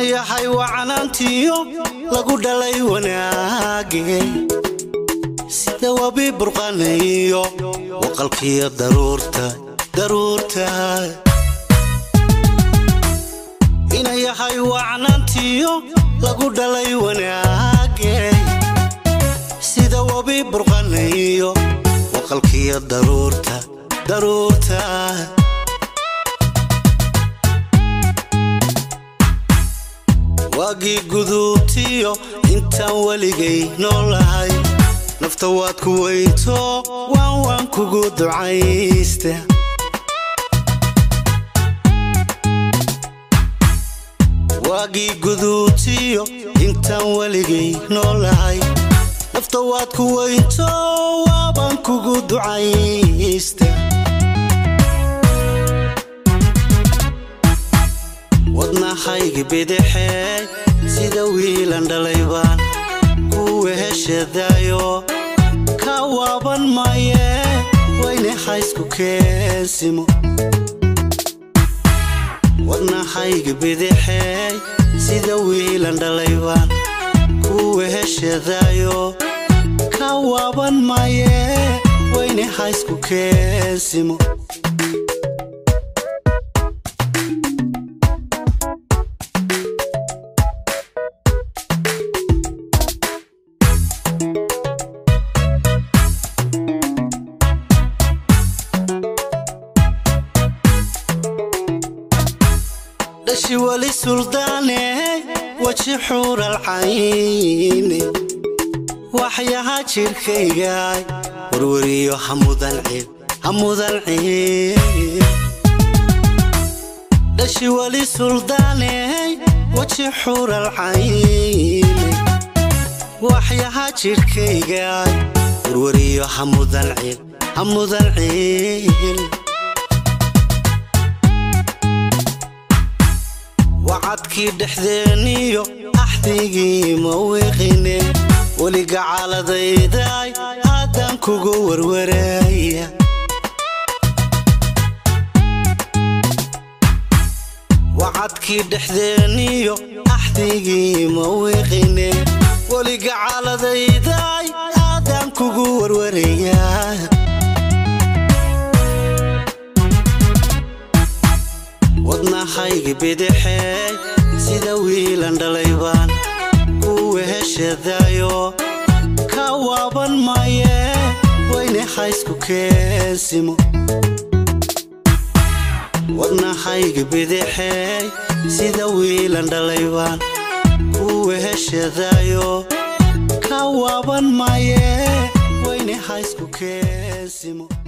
inayahay wacanaantiyo lagu dhalay wanaage sida wabi burqanayo waqalkiyo daruurta daruurta inayahay wacnaantiyo lagu dhalay wanaage sida wabi burqanayo waqalkiyo daruurta daruurta waagii guduubtiyo intaan weligay noolahay nafta waad ku weynto waan waan kugu ducaysta waagii guduubtiyo intaan weligay noolahay nafta waad ku weynto waabaan kugu ducaysta wadnahayga bidixee sida wiilan dhalaybaan kuwa heshadaayo ka waaban maye wayne haysku keensimo wadnahayga bidixee sida wiilan dhalaybaan kuwa heshadaayo ka waaban maye wayne haysku keensimo dhashi weli suldaane weji xuuralcayne waxyaha jirhkaygaay warwariyo hamudan cib hamudan cib dhashi weli suldaane weji xuuralcayne waxyaha jirhkaygaay warwariyo hamudan cib hamudan cib wacadkii dhexdeeniyo axdigii ma wiiqine weliga caaladaydaay haddaan kugu warwaraya wacadkii dhexdeeniyo axdigii ma wiiqine weliga caaladaydaay haddaan kugu warwaraya wadnahayga bidixee sida wiilan dhalaybaan kuwa heshadaayo ka waaban maye wayne haysku keensimo wadnahayga bidixee sida wiilan dhalaybaan kuwa heshadaayo ka waaban maye wayne haysku keensimo